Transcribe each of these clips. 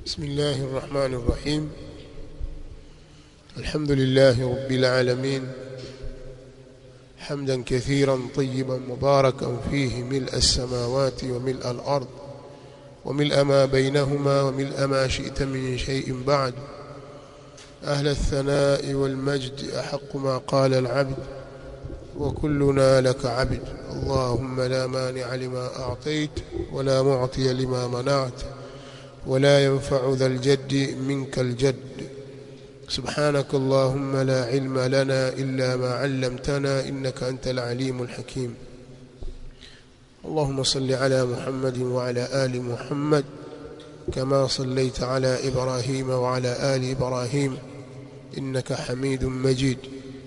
بسم الله الرحمن الرحيم الحمد لله رب العالمين حمدا كثيرا طيبا مباركا فيه ملء السماوات وملء الأرض وملء ما بينهما وملء ما شئت من شيء بعد أهل الثناء والمجد أحق ما قال العبد وكلنا لك عبد اللهم لا مانع لما أعطيت ولا معطي لما منعت ولا ينفع ذا الجد منك الجد سبحانك اللهم لا علم لنا إلا ما علمتنا إنك أنت العليم الحكيم اللهم صل على محمد وعلى آل محمد كما صليت على إبراهيم وعلى آل إبراهيم إنك حميد مجيد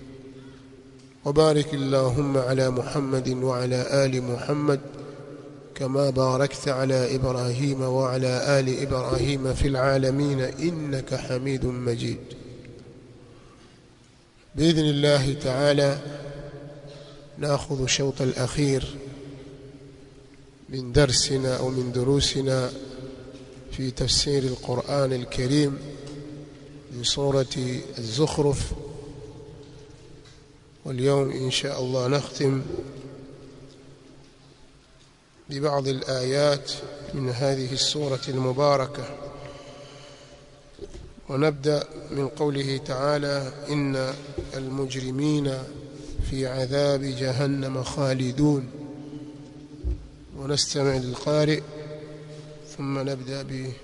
وبارك اللهم على محمد وعلى آل محمد كما باركت على إبراهيم وعلى آل إبراهيم في العالمين إنك حميد مجيد بإذن الله تعالى ناخذ الشوط الأخير من درسنا أو من دروسنا في تفسير القرآن الكريم من سورة الزخرف واليوم إن شاء الله نختم ببعض الآيات من هذه السورة المباركة ونبدأ من قوله تعالى إن المجرمين في عذاب جهنم خالدون ونستمع للقارئ ثم نبدأ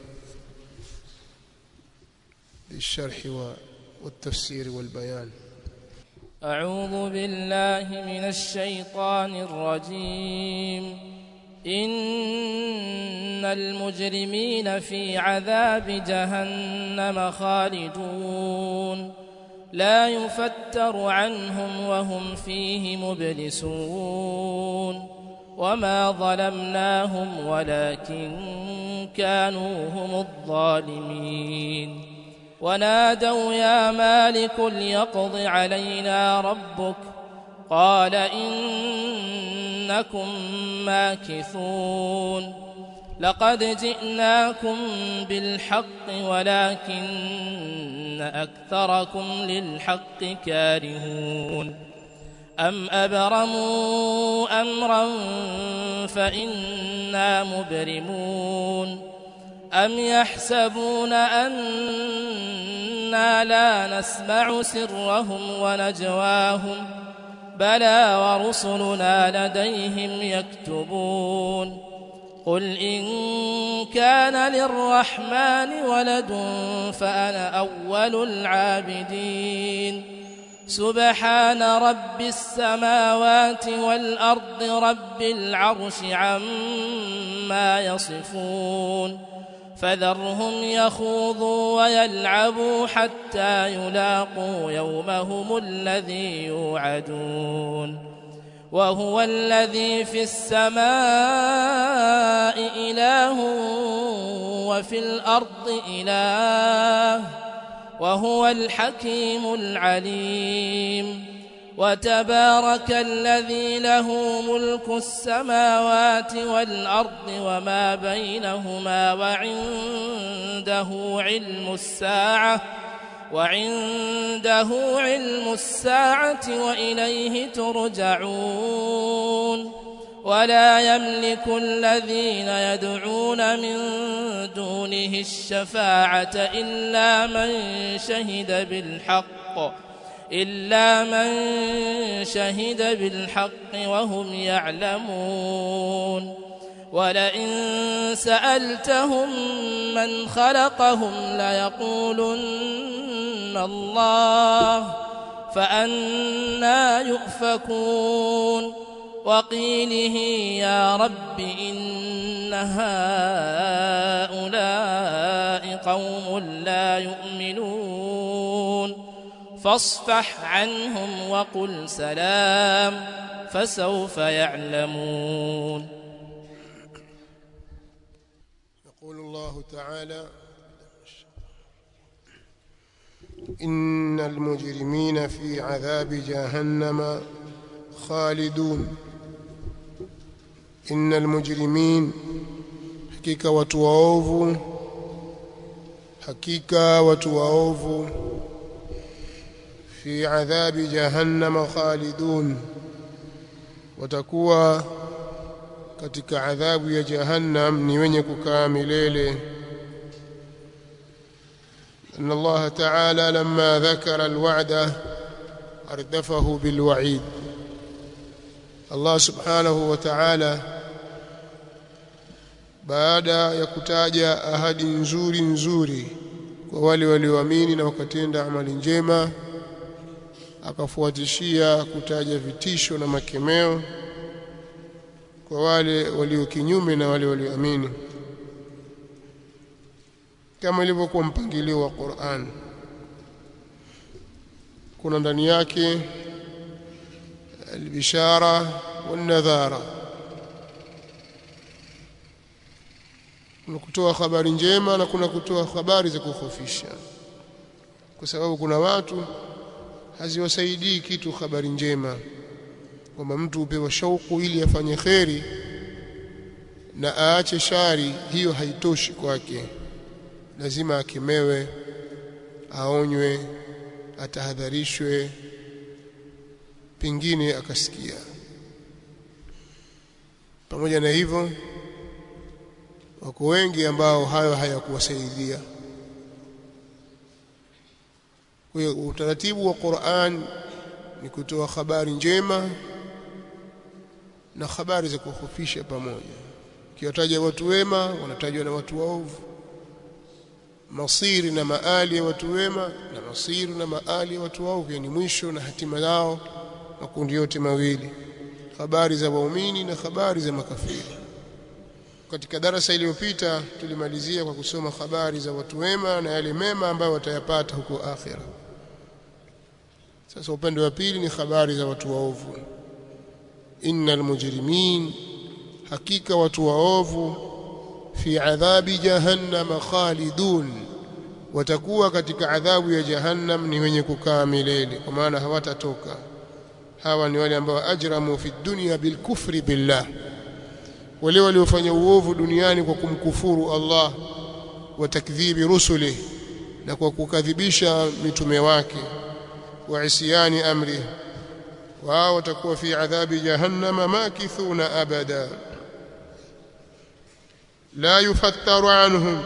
بالشرح والتفسير والبيان أعوذ بالله من الشيطان الرجيم إن المجرمين في عذاب جهنم خالدون لا يفتر عنهم وهم فيه مبلسون وما ظلمناهم ولكن كانوا هم الظالمين ونادوا يا مالك ليقض علينا ربك قال إنكم ماكثون لقد جئناكم بالحق ولكن أكثركم للحق كارهون أم أبرموا أمرا فإنا مبرمون أم يحسبون أنا لا نسمع سرهم ونجواهم بلى ورسلنا لديهم يكتبون قل إن كان للرحمن ولد فأنا أول العابدين سبحان رب السماوات والأرض رب العرش عما يصفون فذرهم يخوضوا ويلعبوا حتى يلاقوا يومهم الذي يوعدون وهو الذي في السماء إله وفي الأرض إله وهو الحكيم العليم وتبارك الذي له ملك السماوات والأرض وما بينهما وعنده علم الساعة وعنده علم الساعة وإليه ترجعون ولا يملك الذين يدعون من دونه الشفاعة إلا من شهد بالحق إلا من شهد بالحق وهم يعلمون ولئن سألتهم من خلقهم ليقولن الله فأنا يؤفكون وقيله يا رب إن هؤلاء قوم لا يؤمنون فاصفح عنهم وقل سلام فسوف يعلمون يقول الله تعالى إن المجرمين في عذاب جهنم خالدون إن المجرمين hakika watu waovu hakika watu waovu fi adhabi jahannama khalidun watakuwa katika adhabu ya jahannam ni wenye kukaa milele أن الله تعالى لما ذكر الوعد أردفه بالوعيد الله سبحانه وتعالى baada ya kutaja ahadi nzuri nzuri kwa wale walioamini na wakatenda amali njema akafuatishia kutaja vitisho na makemeo kwa wale walio kinyume na wale walioamini kama ilivyokuwa mpangilio wa Qur'an kuna ndani yake albishara wanadhara kuna kutoa habari njema na kuna kutoa habari za kukhofisha kwa sababu kuna watu haziwasaidii kitu habari njema kwamba mtu upewa shauku ili afanye kheri na aache shari hiyo haitoshi kwake lazima akemewe aonywe atahadharishwe pengine akasikia pamoja na hivyo wako wengi ambao hayo hayakuwasaidia kwa hiyo utaratibu wa Qur'an ni kutoa habari njema na habari za kuhofisha pamoja kiwataja watu wema wanatajwa na watu waovu masiri na maali ya watu wema na masiri na maali ya watu waovu yani mwisho na hatima yao makundi yote mawili habari za waumini na habari za makafiri katika darasa iliyopita tulimalizia kwa kusoma habari za watu wema na yale mema ambayo watayapata huko akhira sasa upande wa pili ni habari za watu waovu innal mujrimin hakika watu waovu fi adhabi jahannam khalidun watakuwa katika adhabu ya jahannam ni wenye kukaa milele kwa maana hawatatoka hawa ni wale ambao ajramu fi dunya bilkufri billah wale waliofanya uovu duniani kwa kumkufuru Allah wa takdhibi rusuli na kwa kukadhibisha mitume wake wa isyani amri wao watakuwa fi adhabi jahannama makithuna abada la yufattaru anhum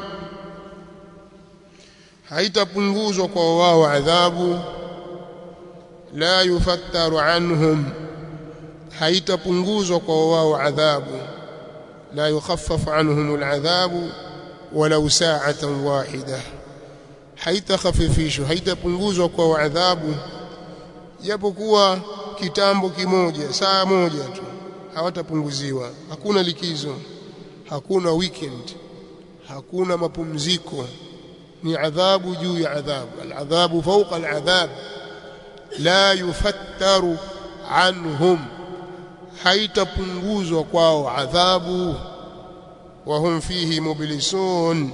haitapunguzwa kwa wao adhabu la yufattaru anhum haitapunguzwa kwa wao adhabu la yukhaffaf anhum al'adhabu walau sa'atan wahida haitakhafifishwa haitapunguzwa kwa adhabu japokuwa kitambo kimoja saa moja tu hawatapunguziwa hakuna likizo hakuna weekend hakuna mapumziko ni adhabu juu ya adhabu aladhabu fawqa aladhab la yufattaru anhum haitapunguzwa kwao adhabu wahum fihi mublisun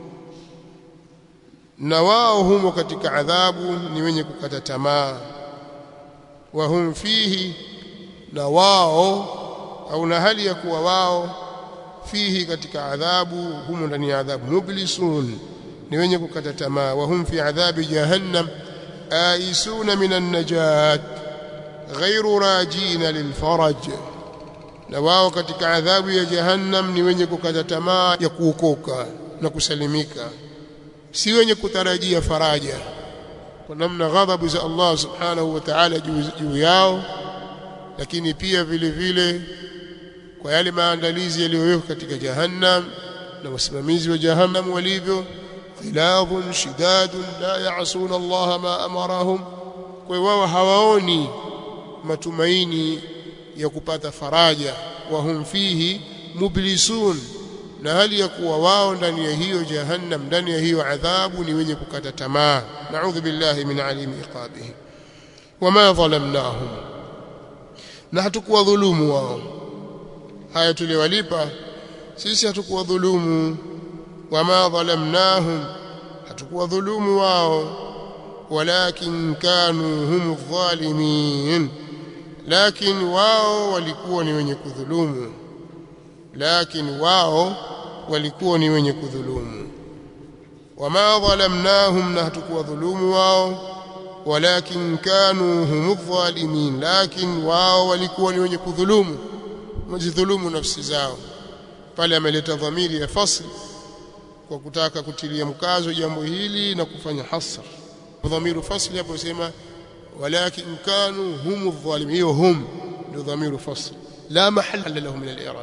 na wao humo katika adhabu ni wenye kukata tamaa wahum fihi na wao au na hali ya kuwa wao fihi katika adhabu humo ndani ya adhabu mublisun ni wenye kukata tamaa wahum fi adhabi jahannam aisuna minan najat ghairu rajina lilfaraj na wao katika adhabu ya jahannam ni wenye kukata tamaa ya kuokoka na kusalimika si wenye kutarajia faraja kwa namna ghadhabu za Allah subhanahu wa ta'ala juu yao lakini pia vile vile kwa yale maandalizi yaliyowekwa katika jahannam na wasimamizi wa jahannam walivyo khilafun shidadun la ya'suna Allah ma amarahum kwa wao hawaoni matumaini ya kupata faraja wahum fihi mublisun na hali ya kuwa wao ndani ya hiyo jahannam ndani ya hiyo adhabu ni wenye kukata tamaa naudhu billahi min alimi iqabihi wama dhalamnahum na hatukuwa dhulumu wao haya tuliwalipa sisi hatukuwa dhulumu wama dhalamnahum hatukuwa dhulumu wao walakin kanu hum dhalimin lakin wao walikuwa ni wenye kudhulumu lakin wao walikuwa ni wenye kudhulumu wama dhalamnahum na hatukuwa dhulumu wao walakin kanu humu dhalimin lakin wao walikuwa ni wenye kudhulumu wajidhulumu nafsi zao pale ameleta dhamiri ya fasl kwa kutaka kutilia mkazo jambo hili na kufanya hasr dhamiru fasli hapo sema walakin kanu humu dhalimin hiyo hum ndio dhamiru fasl la mahalla lahu min al-i'rab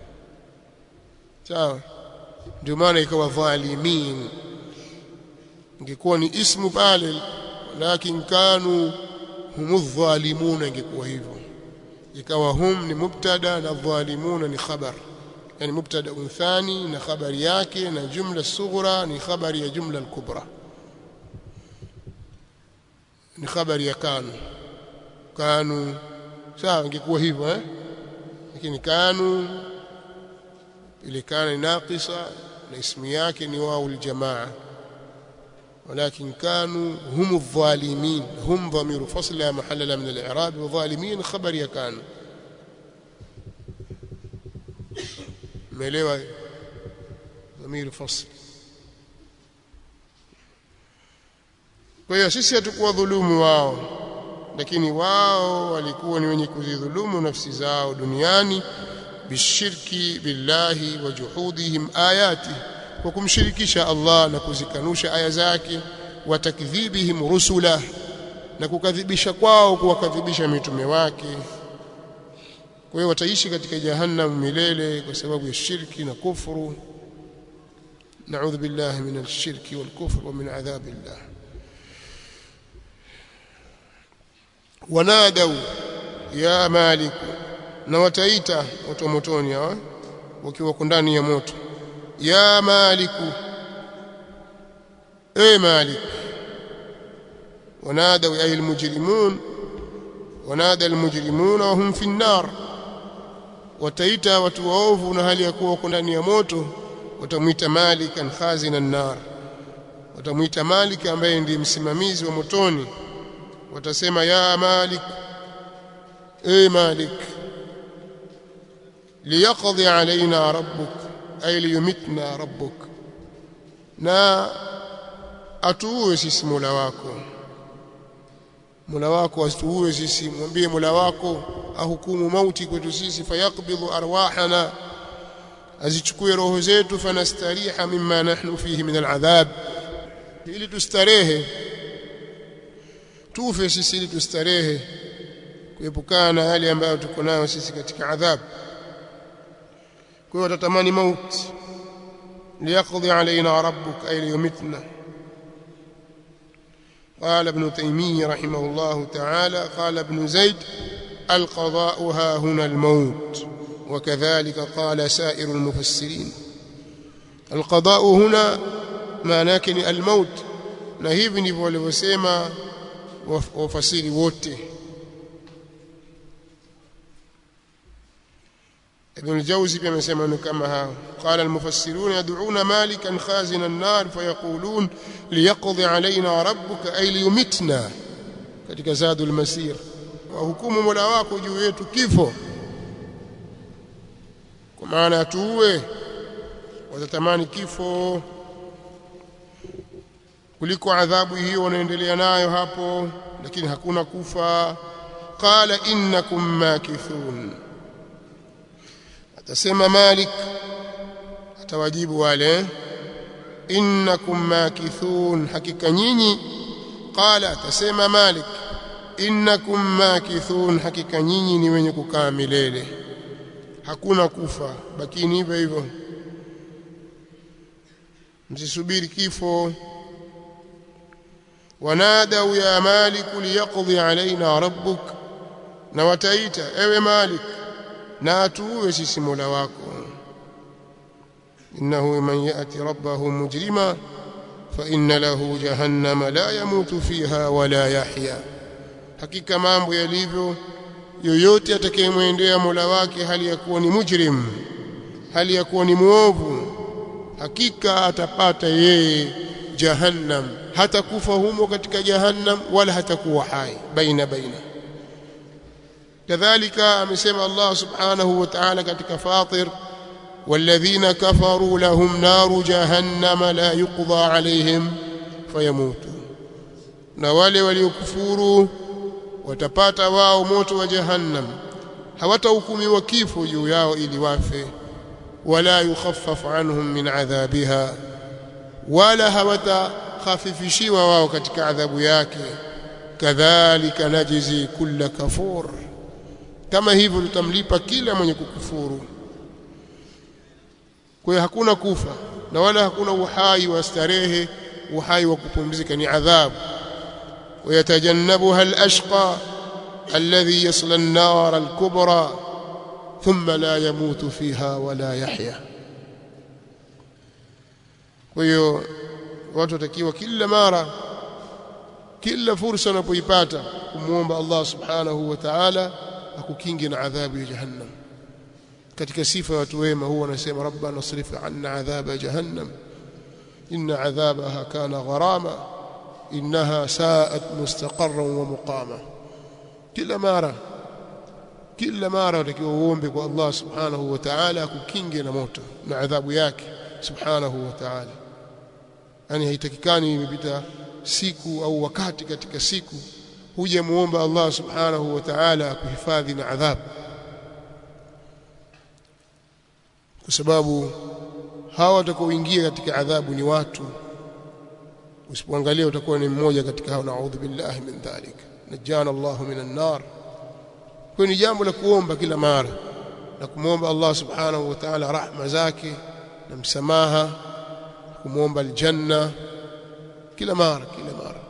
sawa ndio maana ikawa dhalimin ingekuwa ni ismu pale lakin kanu humu dhalimuna ingekuwa hivyo ikawa hum ni mubtada na dhalimuna ni khabar yani mubtada thani na khabari yake na jumla sughra ni khabari ya jumla al-kubra ni khabari ya kanu kanu sawa ingekuwa hivyo eh lakini kanu ile kana ni naqisa na ismu yake ni wao aljamaa ولكن كانوا هم الظالمين هم ضمير فصل لا محل له من الإعراب وظالمين خبر يكان مليوا ضمير فصل kwa hiyo sisi hatukuwa dhulumu wao lakini wao walikuwa ni wenye kuzidhulumu nafsi zao duniani bishirki billahi wa juhudihim ayati kwa kumshirikisha Allah na kuzikanusha aya zake wa takdhibihim rusula na kukadhibisha kwao kuwakadhibisha mitume wake kwa hiyo wataishi katika jahannam milele kwa sababu ya shirki na kufuru نعوذ بالله من الشرك والكفر ومن عذاب الله ونادوا يا مالك na wataita watu motoni hawa wakiwa ndani ya moto ya maliku e malik ونادوا أي المجرمون ونادى المجرمون وهم في النار wataita watu waovu na hali ya kuwa wako ndani ya moto watamwita malikan khazina nar watamwita malik ambaye ndiye msimamizi wa motoni watasema ya malik e malik liyaqdi alaina rabbuk ay liyumitna rabbuk na atuue sisi mola wako mola wako atuue sisi mwambie mola wako ahukumu mauti kwetu sisi fayaqbidhu arwahana azichukue roho zetu fanastariha mimma nahnu fihi min aladhab ili tustarehe tufe sisi ili tustarehe kuepukana na hali ambayo tuko nayo sisi katika adhabu kwa hiyo watatamani mauti liyaqdi alaina rabbuk ay liyumitna قال ابن تيمية رحمه الله تعالى قال ابن زيد القضاء ها هنا الموت وكذلك قال سائر المفسرين القضاء هنا معناه الموت na hivi ndivyo walivyosema wafasiri wote ابن الجوزي pia amesema ni kama hao قال المفسرون يدعون مالكا خازن النار فيقولون ليقضي علينا ربك أي ليمتنا katika zadul masir wa hukumu mola wako juu yetu kifo kwa maana atuue watatamani kifo kuliko adhabu hiyo wanaendelea nayo hapo lakini hakuna kufa qala innakum makithun atasema malik atawajibu wale innakum makithun hakika nyinyi qala atasema malik innakum makithun hakika nyinyi ni wenye kukaa milele hakuna kufa bakini hivyo hivyo msisubiri kifo wanadau ya malik liyaqdi alaina rabbuk na wataita ewe malik na atuue sisi mola wako innahu man yati rabbahu mujrima fa inna lahu jahannama la yamutu fiha wala yahya hakika mambo yalivyo yoyote atakayemwendea mola wake hali ya kuwa ni mujrim hali ya kuwa ni muovu hakika atapata yeye jahannam hatakufa humo katika jahannam wala hatakuwa hai baina baina kadhalika amesema Allah subhanahu wa ta'ala katika Fatir والذين كفروا لهم نار جهنم لا يقضى عليهم فيموتوا na wale waliokufuru watapata wao moto wa jahannam hawatahukumiwa kifo juu yao ili wafe wala yukhaffaf anhum min adhabiha wala hawatakhafifishiwa wao katika adhabu yake kadhalika najzi kulla kafur kama hivyo tutamlipa kila mwenye kukufuru kwa hiyo hakuna kufa na wala hakuna uhai wa starehe uhai wa kupumzika ni adhabu ويتجنبها الأشقى الذي يصلى النار الكبرى ثم لا يموت فيها ولا يحيا ويو watu watakiwa kila mara kila fursa unapoipata kumwomba Allah subhanahu wa ta'ala akukinge na adhabu ya jahannam katika sifa ya watu wema huwa wanasema rabbana srif anna adhaba jahannam inna adhabaha kana gharama innaha sa'at mustaqarran wa muqama kila mara kila mara utakiwa uombe kwa Allah subhanahu wa ta'ala akukinge na moto na adhabu yake subhanahu wa ta'ala yani haitakikani imepita siku au wakati katika siku huje muomba Allah subhanahu wa ta'ala akuhifadhi na adhabu kwa sababu hawa watakaoingia katika adhabu ni watu usipoangalia utakuwa ni mmoja katika hao naudhu billahi min dhalik najana Allah minan nar kwa ni jambo la kuomba kila mara na kumwomba Allah subhanahu wa ta'ala rahma zake na msamaha kumwomba aljanna kila mara kila mara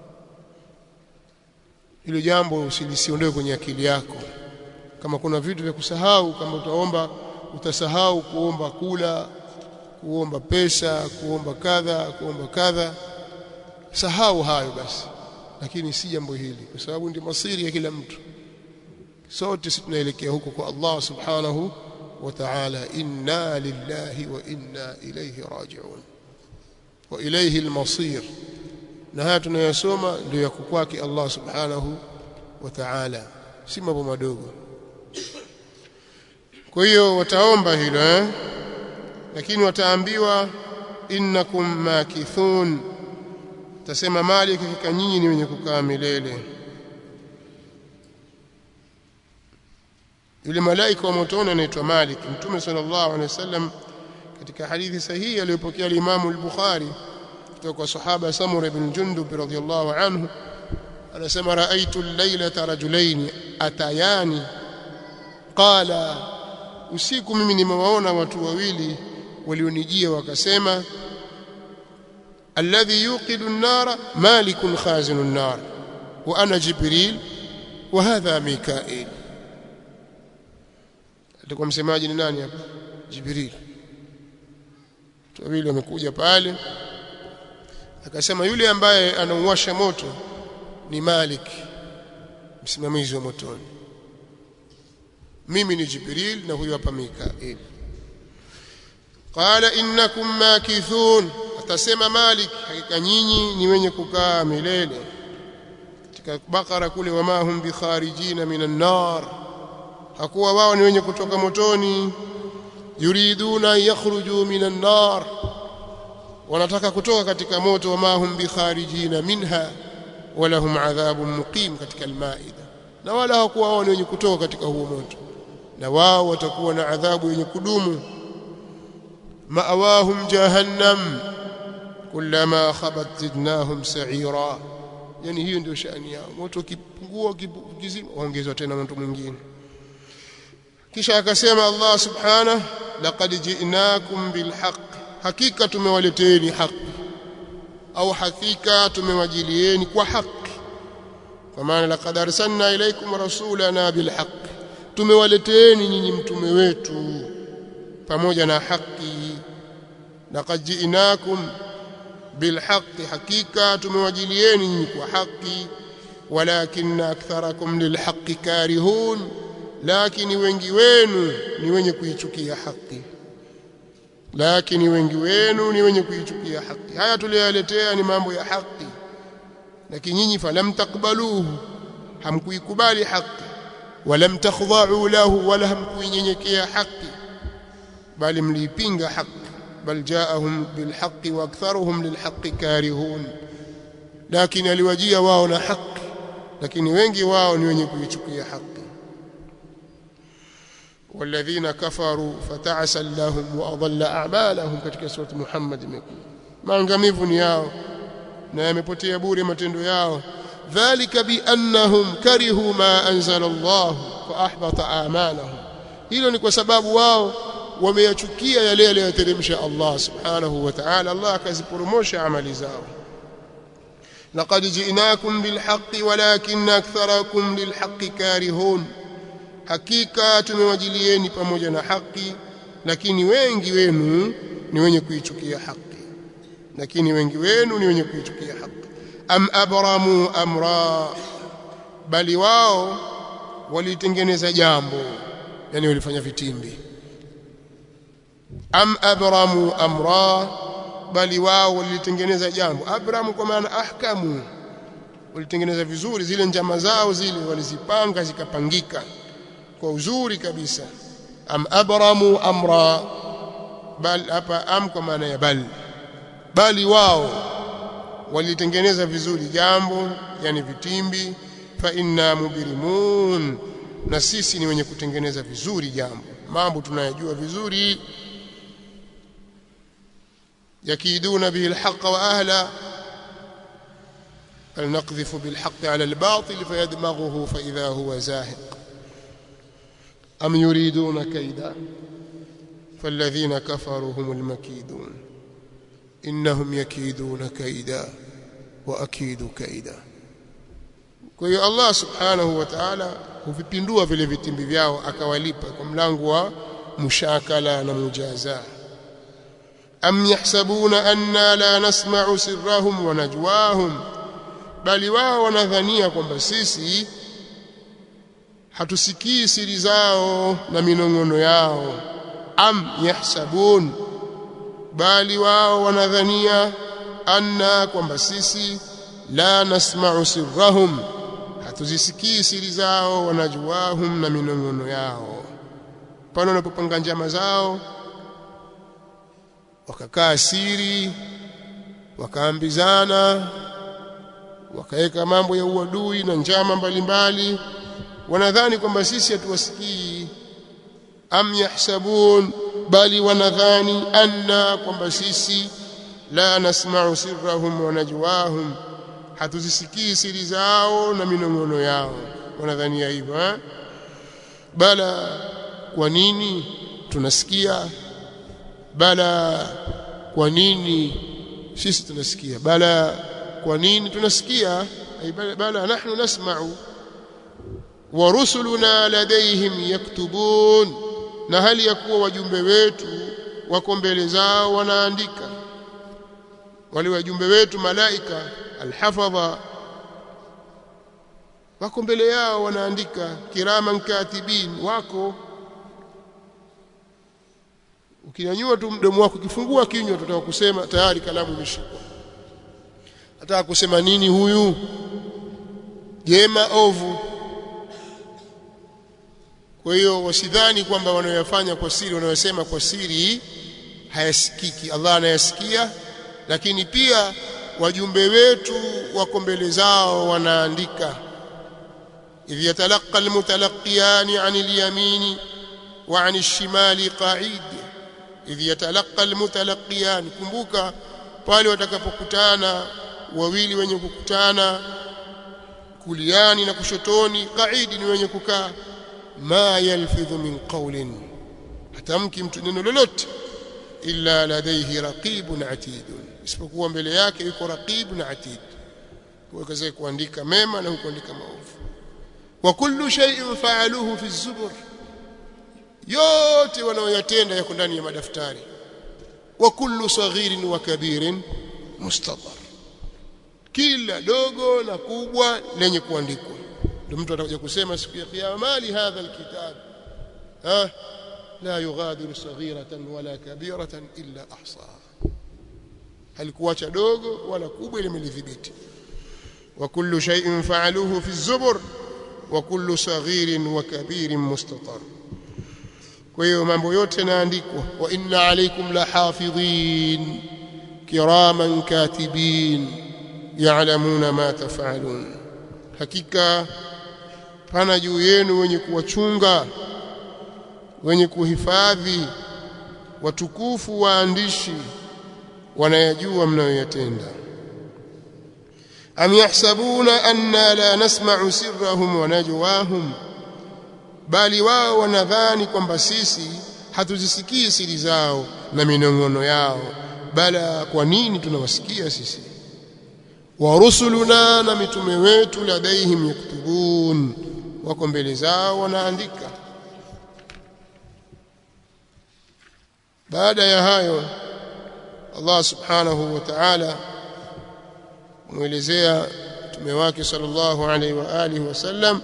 hilo jambo usilisiondoe kwenye akili yako kama kuna vitu vya kusahau kama utaomba utasahau kuomba kula kuomba pesa kuomba kadha kuomba kadha sahau hayo basi lakini si jambo hili kwa sababu ndio masiri ya kila mtu sote sisi tunaelekea huko kwa Allah subhanahu wa ta'ala inna lillahi wa inna ilayhi raji'un wa ilayhi al-masir na haya tunayosoma ndio yako kwake Allah subhanahu wa ta'ala si mambo madogo kwa hiyo wataomba hilo eh lakini wataambiwa innakum makithun tasema mali hakika nyinyi ni wenye kukaa milele yule malaika wa motoni anaitwa Malik Mtume sallallahu alaihi wasallam katika hadithi sahihi aliyopokea Imam al-Bukhari kutoka kwa sahaba Samura ibn Jundub radhiyallahu anhu anasema raaitu al-lailata rajulain atayani qala usiku mimi nimewaona watu wawili walionijia wakasema alladhi yuqidu an-nara malikun khazinu an-nar wa ana jibril wa hadha mikail alikuwa msemaji ni nani hapa jibril wawili wamekuja pale akasema yule ambaye anauwasha moto ni Malik msimamizi wa motoni mimi ni Jibril na huyu hapa Mikail qala innakum makithun atasema Malik hakika nyinyi ni wenye kukaa milele katika Bakara kule wama hum bikharijina minan nar hakuwa wao ni wenye kutoka motoni yuriduna yakhruju minan nar wanataka kutoka katika moto wama hum bikharijina minha walahum adhabun muqim katika almaida na wala hawakuwa wao ni wenye kutoka katika huo moto na wao watakuwa na adhabu yenye kudumu ma'awahum jahannam kullama khabat zidnahum sa'ira yani hiyo ndio shani yao moto ukipungua ukizima waongezwa tena moto mwingine kisha akasema Allah subhanahu laqad ji'nakum bilhaq hakika tumewaleteeni haki au hakika tumewajilieni kwa haki kwa maana laqad arsalna ilaykum rasulana bilhaq tumewaleteeni nyinyi mtume wetu pamoja na haki laqad ji'nakum bilhaq hakika tumewajilieni nyinyi kwa haki walakin aktharakum lilhaq karihun lakini wengi wenu ni wenye kuichukia haki lakini wengi wenu ni wenye kuichukia haki haya tuliyaletea ni mambo ya haki lakini nyinyi falam takbaluhu hamkuikubali haki walam takhdha'u lahu wala hamkuinyenyekea haki bali mliipinga haki bal jaahum bilhaqi wa aktharuhum lilhaqi karihun lakini aliwajia wao na haki lakini wengi wao ni wenye kuichukia haki والذين كفروا فتعسا لهم واضل اعمالهم katika sura Muhammad imekuja maangamivu ni yao na yamepotea bure matendo yao dhalika biannahum karihu ma anzala Allah fa ahbata a'malahum hilo ni kwa sababu wao wameyachukia yale aliyoteremsha Allah subhanahu wa ta'ala Allah akaziporomosha amali zao laqad ji'nakum bilhaqqi walakinna aktharakum lilhaqqi karihun hakika tumewajilieni pamoja na haki lakini wengi wenu ni wenye kuichukia haki lakini wengi wenu ni wenye kuichukia haki am abramu amra bali wao walitengeneza jambo yani walifanya vitimbi am abramu amra bali wao walitengeneza jambo abramu kwa maana ahkamu walitengeneza vizuri zile njama zao zile walizipanga zikapangika kwa uzuri kabisa am abramu amra bal hapa am kwa maana ya bal bali wao walitengeneza vizuri jambo yani vitimbi fa inna mubirimun na sisi ni wenye kutengeneza vizuri jambo mambo tunayajua vizuri yakiduna bihi alhaq wa ahla فلنقذف بالحق على الباطل فيدمغه فإذا هو زاهق أم يريدون كيدا فالذين كفروا هم المكيدون إنهم يكيدون كيدا وأكيد كيدا kwa hiyo Allah subhanahu wa ta'ala huvipindua vile vitimbi vyao akawalipa kwa mlango wa mushakala na mujaza am yahsabuna anna la nasma'u sirrahum wa najwahum bali wao wanadhania kwamba sisi hatusikii siri zao na minongono yao am yahsabun bali wao wanadhania anna kwamba sisi la nasma'u sirrahum hatuzisikii siri zao wanajuahum na minongono yao pale wanapopanga njama zao wakakaa siri wakaambizana wakaweka mambo ya uadui na njama mbalimbali wanadhani kwamba sisi hatuwasikii am yahsabun bali wanadhani anna kwamba sisi la nasma'u sirrahum wa najwahum hatuzisikii siri zao na minongono yao wanadhania hivyo eh? bala kwa nini tunasikia bala kwa nini sisi tunasikia bala kwa nini tunasikia bala, bala nahnu nasma'u wa rusuluna ladayhim yaktubun na hali ya kuwa wajumbe wetu wako mbele zao wanaandika wale wajumbe wetu malaika alhafadha wako mbele yao wanaandika kiraman katibin wako ukinyanyua tu mdomo wako ukifungua kinywa tutataka kusema tayari kalamu imeshikwa nataka kusema nini huyu jema ovu kwa hiyo wasidhani kwamba wanayoyafanya kwa siri wanayosema kwa siri hayasikiki Allah anayasikia lakini pia wajumbe wetu wako mbele zao wanaandika idh yatalaqa almutalaqiyani an alyamini wa an alshimali qa'id idh yatalaqa almutalaqiyani kumbuka pale watakapokutana wawili wenye kukutana kuliani na kushotoni qaidi ni wenye kukaa ma yalfidhu min qawlin hatamki mtu neno lolote illa ladayhi raqibun atidun isipokuwa mbele yake yuko raqib na atid kwa kaza kuandika mema na kuandika maovu wa kullu shay'in fa'aluhu fi zubur yote wanaoyatenda yako ndani ya madaftari wa kullu saghirin wa kabirin mustadhar kila dogo na kubwa lenye kuandikwa ndio mtu atakuja kusema siku ya kiyama mali hadha alkitab ha la yughadiru saghiratan wala kabiratan illa ahsaha halikuacha dogo wala kubwa ile imelidhibiti wa kullu shay'in fa'aluhu fi zubur wa kullu saghirin wa kabirin mustatar kwa hiyo mambo yote yanaandikwa wa inna alaykum lahafidhin kiraman katibin ya'lamuna ma taf'alun hakika pana juu yenu wenye kuwachunga wenye kuhifadhi watukufu waandishi wanayajua mnayoyatenda am yahsabuna anna la nasma'u sirrahum wa najwahum bali wao wanadhani kwamba sisi hatuzisikii siri zao na minong'ono yao bala kwa nini tunawasikia sisi wa rusuluna na mitume wetu ladaihim yaktubun wako mbele zao wanaandika baada ya hayo Allah subhanahu wa ta'ala muelezea mtume wake sallallahu alaihi wa alihi wasallam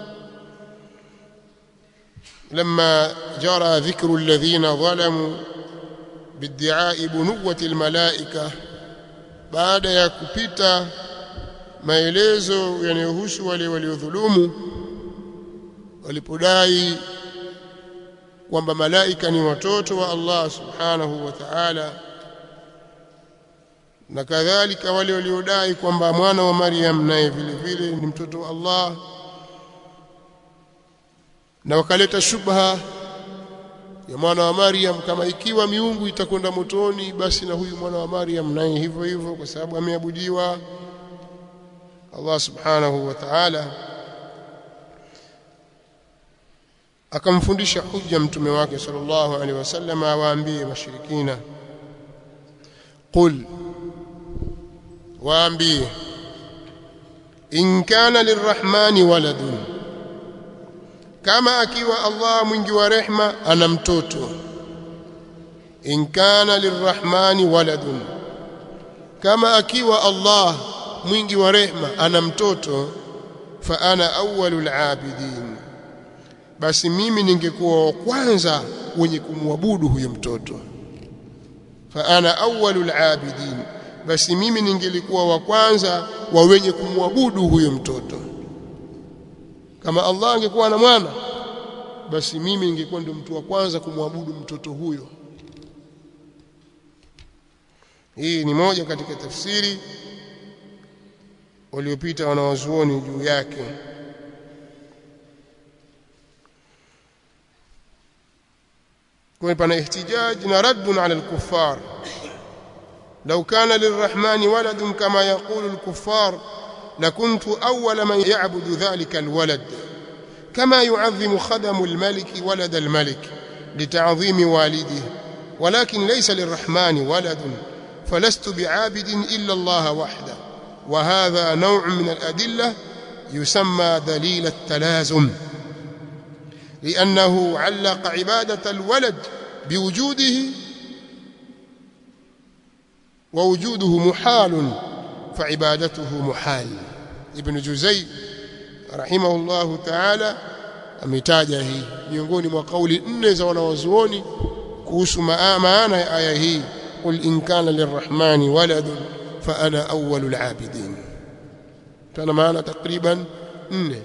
لما جرى ذكر الذين ظلموا بادعاء بنوة الملائكة بعد ya kupita maelezo yanayohusu wale waliodhulumu walipodai kwamba malaika ni watoto wa Allah subhanahu wa ta'ala na kadhalika wale waliodai kwamba mwana wa Maryam naye vile vile ni mtoto wa Allah na wakaleta shubha ya mwana wa Maryam kama ikiwa miungu itakwenda motoni basi na huyu mwana wa Maryam naye hivyo hivyo kwa sababu ameabudiwa Allah subhanahu wa ta'ala akamfundisha hujja mtume wake sallallahu alaihi wasallam awaambie washirikina qul waambie in kana lirrahmani waladun kama akiwa Allah mwingi wa rehma ana mtoto in kana lirrahmani waladun kama akiwa Allah mwingi wa rehma ana mtoto fa ana awwalul abidin basi mimi ningekuwa wa kwanza wenye kumwabudu huyo mtoto fa ana awwalul abidin basi mimi ningelikuwa wa kwanza wa wenye kumwabudu huyo mtoto kama Allah angekuwa na mwana basi mimi ningekuwa ndio mtu wa kwanza kumwabudu mtoto huyo hii ni moja katika tafsiri waliopita wanawazuoni juu yake kwa pana ihtijaj na raddun ala al-kuffar لو كان للرحمن ولد كما يقول الكفار لكنت أول من يعبد ذلك الولد كما يعظم خدم الملك ولد الملك لتعظيم والده ولكن ليس للرحمن ولد فلست بعابد إلا الله وحده وهذا نوع من الأدلة يسمى دليل التلازم لأنه علق عبادة الولد بوجوده ووجوده محال فعبادته محال ابن جزي رحمه الله تعالى ametaja hii miongoni mwa kauli nne za wanawazuoni kuhusu maana ya aya hii qul in kana lirrahmani waladun fa ana awwalul abidin tana maana takriban nne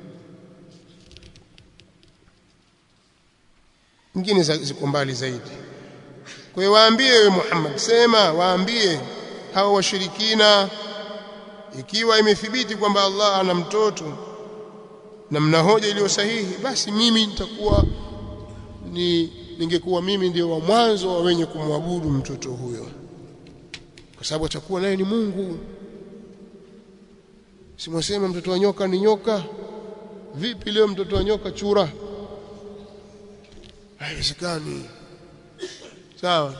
nyingine ziko mbali zaidi kwa hiyo waambie wewe Muhammad sema waambie hao washirikina ikiwa imethibiti kwamba Allah ana mtoto na mna hoja iliyo sahihi basi mimi nitakuwa ni ningekuwa mimi ndio wa mwanzo wa wenye kumwabudu mtoto huyo kwa sababu atakuwa naye ni Mungu simwasema mtoto wa nyoka ni nyoka vipi leo mtoto wa nyoka chura haiwezekani sawa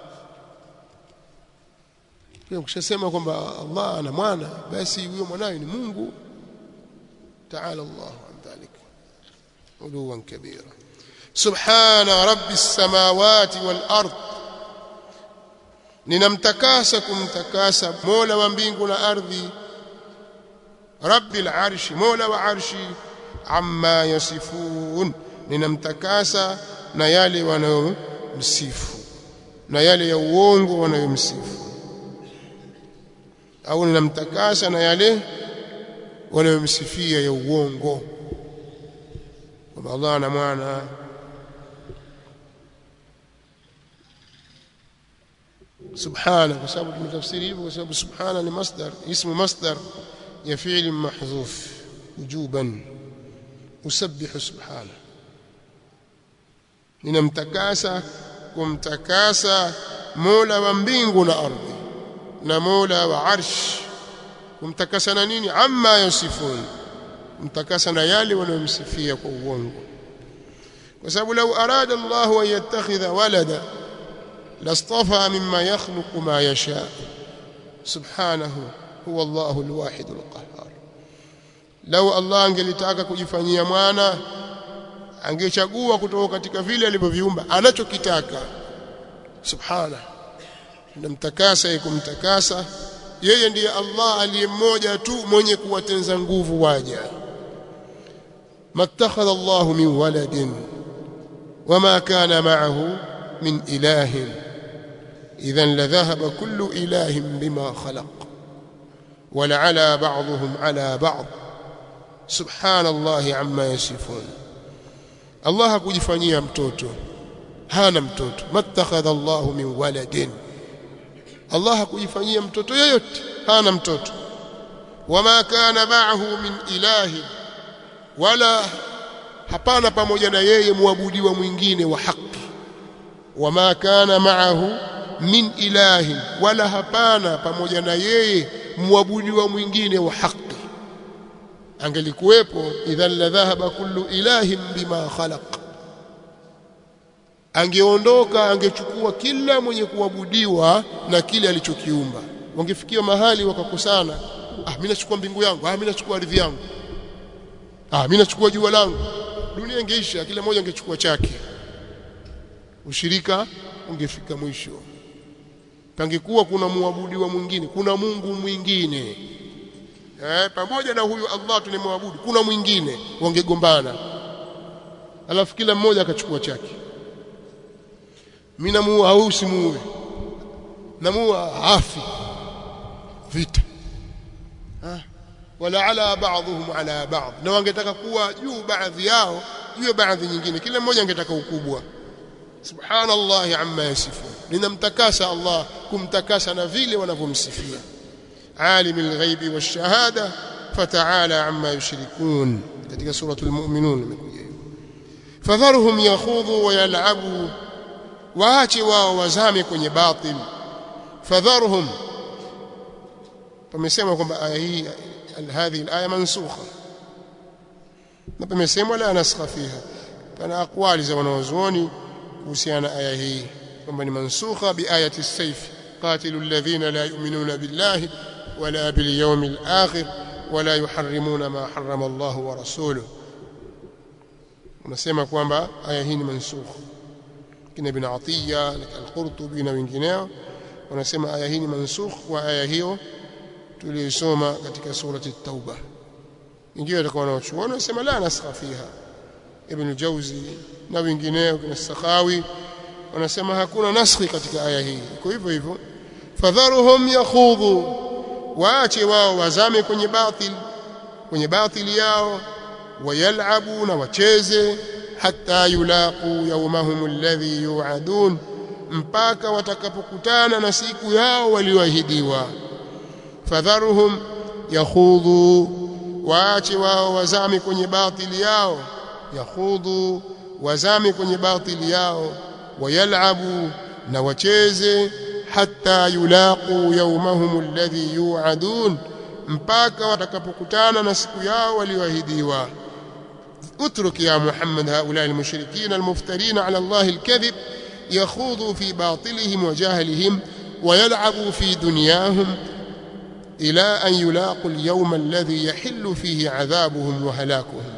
pia ukishasema kwamba Allah ana mwana basi huyo mwanawe ni Mungu تعالى الله عن ذلك علوا كبيرا سبحان رب السماوات والأرض ninamtakasa kumtakasa mola wa mbingu na ardhi rabbil arshi mola wa arshi amma yasifun ninamtakasa na yale wanayomsifu na yale ya uongo wanayomsifu au ninamtakasa na yale wanayomsifia ya uongo kwamba Allah ana mwana subhana kwa sababu tumetafsiri hivyo kwa sababu subhana ni masdar ismu masdar ya fi'l mahdhuf wujuban usabbihu subhana ninamtakasa kumtakasa mola wa mbingu na ardhi na mola wa arsh kumtakasa na nini amma yasifun kumtakasa na yale wanayomsifia kwa uongo kwa sababu lau arada Allah an yattakhidha walada lastafa mimma yakhluqu ma yasha subhanahu huwa Allahu alwahid alqahhar lau Allah angelitaka kujifanyia mwana angechagua kutoka katika vile alivyoviumba anachokitaka subhana namtakasa kumtakasa yeye ndiye Allah aliye mmoja tu mwenye kuwatenza nguvu waja mattakhadha Allah min waladin wama kana ma'ahu min ilahin idhan ladhahaba kullu ilahin bima khalaq ولعلى بعضهم على بعض سبحان الله عما يصفون Allah hakujifanyia mtoto hana mtoto mattakhadha Allah min waladin Allah hakujifanyia mtoto yeyote hana mtoto wama kana ma'ahu min ilahi wala hapana pamoja na yeye muabudiwa mwingine wa haki wama kana ma'ahu min ilahi wala hapana pamoja na yeye muabudiwa mwingine wa haki angelikuwepo idhan la dhahaba kullu ilahin bima khalaq angeondoka angechukua kila mwenye kuabudiwa na kile alichokiumba wangefikia mahali wakakosana ah mimi nachukua mbingu yangu ah mimi nachukua ardhi yangu ah mimi nachukua jua langu dunia ingeisha kila mmoja angechukua chake ushirika ungefika mwisho pangekuwa kuna muabudiwa mwingine kuna Mungu mwingine eh, pamoja na huyu Allah tunamwabudu kuna mwingine wangegombana alafu kila mmoja akachukua chake mimi namuua au usimuue namuua afi vita ah wala ala ba'dhum ala ba'd na wangetaka kuwa juu baadhi yao juu ya baadhi nyingine kila mmoja angetaka ukubwa subhanallahi amma yasifun ninamtakasa Allah kumtakasa na vile wanavyomsifia عالم الغيب والشهادة فتعالى عما يشركون katika suratul mu'minun imekuja fadharuhum yakhudhu wa yal'abu waache wao wazame kwenye batil fadharuhum pamesema kwamba aya hii hadhihi alaya mansukha na pamesema la naskha fiha pana aqwali za wanawazuoni kuhusiana na aya hii kwamba ni mansukha bi ayati as-sayf qatilu alladhina la yu'minuna billahi ولا باليوم الآخر ولا يحرمون ما حرم الله ورسوله unasema kwamba aya hii ni mansukh kina ibn Atiya al-Qurtubi na wengineo wanasema aya hii ni mansukh kwa aya hiyo tuliyosoma katika surati at-Tauba ingiwa watakuwa wanaochuona wanasema la naskha fiha ibn Jawzi na wengineo kina Sakhawi wanasema hakuna naskhi katika aya hii kwa hivyo hivyo fadharuhum yakhudhu waache wao wazame kwenye batil kwenye batili yao wayalabu na wacheze hata yulaqu yawmahum alladhi yu'adun mpaka watakapokutana na siku yao walioahidiwa fadharuhum yakhudhu waache wao wazame kwenye batili yao yakhudhu wazame kwenye batili yao wayalabu na wacheze hatta yulaqu yawmahum alladhi yu'adun mpaka watakapokutana na siku yao walioahidiwa اترك يا محمد هؤلاء المشركين المفترين على الله الكذب يخوضوا في باطلهم وجهلهم ويلعبوا في دنياهم إلى أن يلاقوا اليوم الذي يحل فيه عذابهم وهلاكهم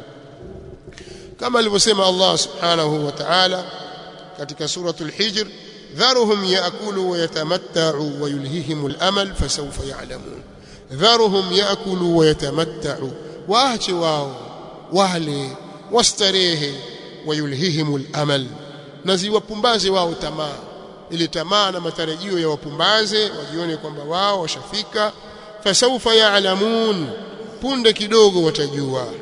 كما الوسمى الله سبحانه وتعالى katika suratul hijr ذرهم يأكلوا ويتمتعوا ويلههم الأمل فسوف يعلمون ذرهم يأكلوا ويتمتعوا waache wao wale wastarehe wayulhihim al-amal na ziwapumbaze wao tamaa ili tamaa na matarajio ya wapumbaze wajione kwamba wao washafika fasaufa ya'lamun punde kidogo watajua